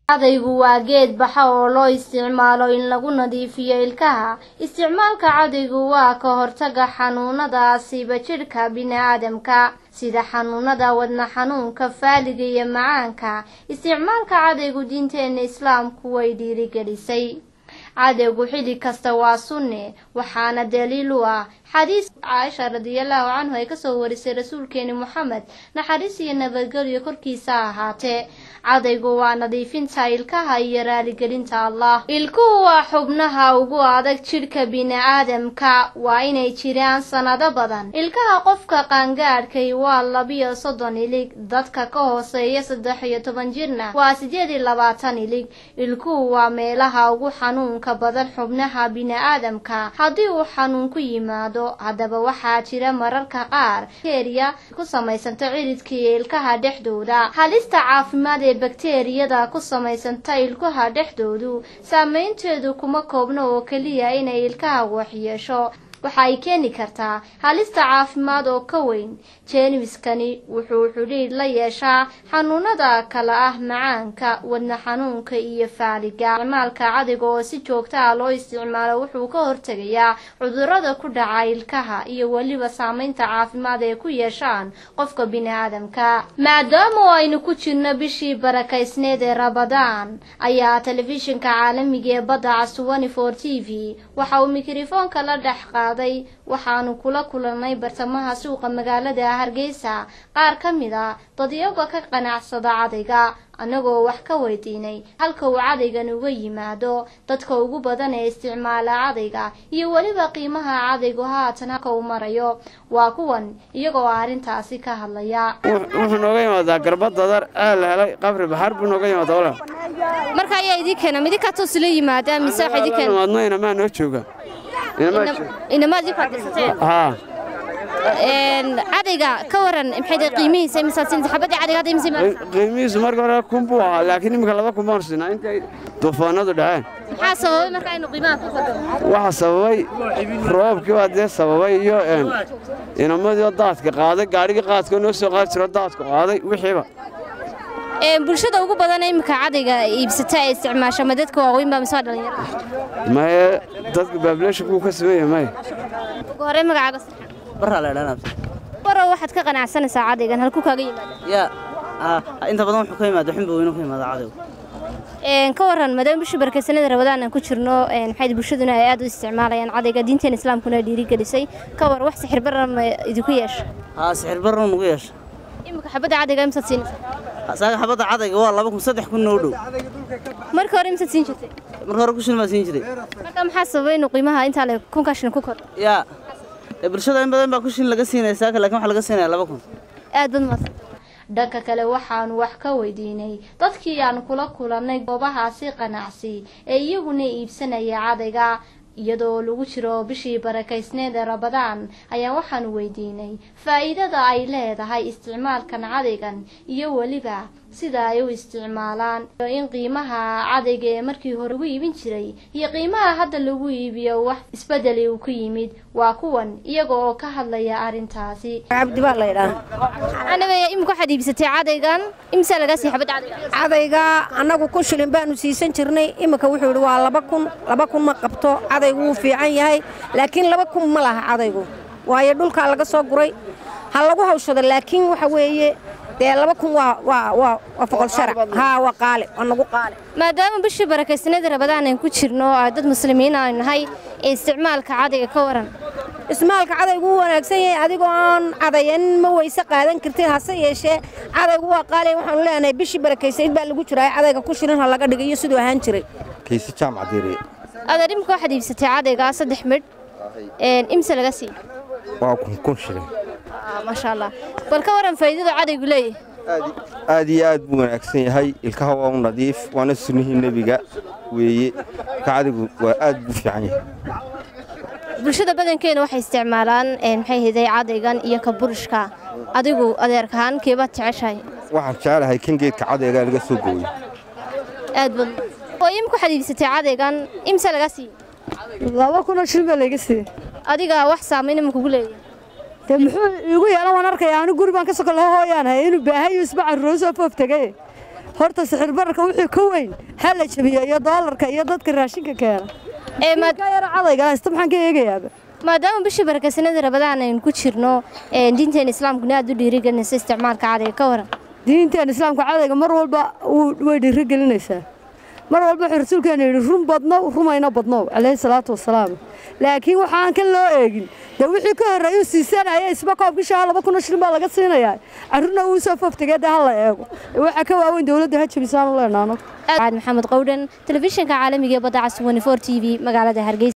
cadaygu waa geed baxa oo loo isticmaalo in lagu nadiifiyo ilkaha isticmaalka cadaygu waa ka hortaga xanuunada asiiba jidhka bini-aadamka sida xanuunada wadna xanuunka faaliga iyo macaanka isticmaalka cadaygu diinteena islaamku way dhiirigelisay cadaygu xilli kasta waa sunne waxaana daliil u ah xadiis caaisha radiallahu canhu ay kasoo warisay rasuulkeeni moxamed naxariis iyo nabadgelyo korkiisa ahaatee cadaygu waa nadiifinta ilkaha iyo raaligelinta allah ilkuhu waa xubnaha ugu adag jidhka bini-aadamka waa inay jiraan sanado badan ilkaha qofka qaangaadhkay waa labiyo soddon ilig dadka ka hooseeya saddex iyo toban jirna waa sideed iyo labaatan ilig ilkuhu waa meelaha ugu xanuunka badan xubnaha bini-aadamka haddii uu xanuun ku yimaado haddaba waxaa jira mararka qaar bakteriya ku samaysanta ciridka iyo ilkaha dhexdooda halista caafimaad ee bakteriyada ku samaysanta ilkaha dhexdoodu saameynteedu kuma koobno oo keliya inay ilkaha waxyeesho waxa ay keeni kartaa halista caafimaad oo ka weyn jeermiskani wuxuu xidhiidh la yeeshaa xanuunada kale ah macaanka wadna xanuunka iyo faaliga isticmaalka cadayga oo si joogta ah loo isticmaalo wuxuu ka hortegayaa cudurada ku dhaca ilkaha iyo weliba saameynta caafimaad ay ku yeeshaan qofka bini-aadamka maadaama aynu ku jirno bishii barakaysneed ee rabadaan ayaa telefishinka caalamiga ee badda casuwani for t v waxa uu mikrofoonka la dhex qaaday waxaanu kula kulannay bartamaha suuqa magaalada hargeysa qaar ka mid a dadyaga ka qanacsada cadayga annagoo wax ka weydiinay halka uu cadaygan uga yimaado dadka ugu badan ee isticmaala cadayga iyo weliba qiimaha cadaygu haatan halka uu marayo waa kuwan iyagoo arrintaasi ka hadlaya wuxuu nooga yimaadaa garba dadar aa la helay qabri baxar buu nooga yimaada walaal marka ayaa idin keena midinkaa toos la yimaada mise waxa idin keena imaadno inamaa noo jooga inamaa jooga inamaad idinku adkaysateen haa cadayga ka waran maxay qiimihiisa imisaad siinta xabadii cadayga hadda imisa imaad qiimihiisu marka hore kun buu ahaa laakiin iminka laba kun baan siinaa intay duufaanadu dhaceen maxaa sababay marka aynu qiimaha ku kordho waxaa sababay roobkii baa dee sababay iyo inamadii daadka qaaday gaadhigii qaadka noo soo qaadi jiro daadku qaaday wixiiba bulshada ugu badan imika cadayga iibsata ee isticmaasha ma dadka waaweyn baa mise waa dhalinyaro maye dadka baableeshankuu ka sameeya maye ugu horey magacaaga baraa la dhanaa baro waxaad ka qanacsanaysaa cadaygan halku kaaga yimaada yaa inta badan wuxuu ka yimaada xunba weynu ka yimaada cadaygu ka waran maadaama bishii barakaysanada rabadaan aan ku jirno maxay bulshaduna ay aad u isticmaalayaan cadayga diinteena islaamkuna dhiirigelisay ka war wax sixir barra ma idinku yeesha haa sixir barra nugu yeesha imika xabadda cadayga imsaad siinaysaa saaga xabadda cadayga waa laba kun saddex kun noo dhow marka hore imsaad siin jirtay marka hore kushin baa siin jiray marka maxaa sababay inuu qiimaha intaa le kunkaa shilin ku kordho yaa bulshada in badan baa kushin laga siinaya saaka laakiin waxaa laga siinaya laba kun aad bad maadsan dhanka kale waxaanu wax ka weydiinay dadkii aan kula kulannay goobahaasi qanacsi ee iyaguna iibsanaya cadayga iyadoo lagu jiro bishii barakaysneed ee rabadaan ayaa waxaanu weydiinay faa'iidada ay leedahay isticmaalkan cadaygan iyo weliba sida ay u isticmaalaan in qiimaha cadayga ee markii hore lagu iibin jiray iyo qiimaha hadda lagu iibiyo wax isbedeli uu ku yimid waa kuwan iyaga oo ka hadlaya arrintaasi cabdi baa laydhaa anagaya imika waxaad iibsatay cadaygan imsaa lagaa sii xabad cadayga cadayga annagu kun shilin baanu siisan jirnay iminka wuxuu yidhi waa laba kun laba kun ma qabto cadaygu wuu fiican yahay laakiin laba kun ma laha cadaygu waayo dhulkaa laga soo guray ha lagu hawshado laakiin waxa weeye dee laba kun waa waa waa waa foqol sharac haa waa qaale waa nagu qaale maadaama bishii barakaysanada rabadaan aan ku jirno oo dad muslimiin aynu nahay ee isticmaalka cadayga ka waran ismaalka cadaygu wuu wanaagsan yahay adigoo aan cadayan ma weyse qaadan kartid hase yeeshee cadaygu waa qaali waxaanu leenahay bishii barakaysayd baa lagu jiraa cadayga ku shirin ha laga dhigay iyo siduu ahaan jiray kiisi jaamac diiriye adeer imika waxaad iibsatay cadayga saddex midh imse laga sii waa kun kun shilin maasha allah bal ka waran faa'iidada cadaygu leeyahay aad iyo aad buu wanaagsan yahay ilkaha waa u nadiif waana sunnihii nebiga weeye ka cadaygu waa aad buu fiican yahay bulshada badankeena waxay isticmaalaan maxay hiday cadaygan iyo ka burishka adigu adeerkahaan keebaad jeceshahay waxaan jecelahay kan geedka cadayga laga soo gooyo aad bad oo imika waxaad iibsatay cadaygan imse laga sii laba kunoo shil baa layga siiyey adiga wax saamayn ima kugu leeyahay dee muxuu iigu yeelan waan arkaya anu guri baan ka soko laho hooyaan hay inuu baahayo isba carruuro soo foof tegay horta sixir bararka wixii ka weyn ha la jabiyo iyo doolarka iyo dadka raashinka keena Ee, maad- ka yara cadayga haysta maxaan ka eegayaaba maadaama bishii barakaysanada rabadaan aynu ku jirno ee, diinteena islaamkuna aad u dhiirigelinaysa isticmaalka cadayga ka waran diinteen islaamka cadayga mar walba wuu- way dhiirigelinaysaa mar walba wuxuu rasuulkeena yidhi run badnow rumayna badnow calayhi salaatu wasalaam laakiin waxaan kan loo eegin dee wixii ka horreeyuu siisanaya isba koobkii shaha laba kun oo shilin baa laga siinayaa carruurna uu soo foftagee dee ha la eego waxaa ka waaweyn dowladda ha jabisaan u leenaano maxamed qowdhan telefishinka caalamiga ee badda cas 24 t v magaalada hargeysa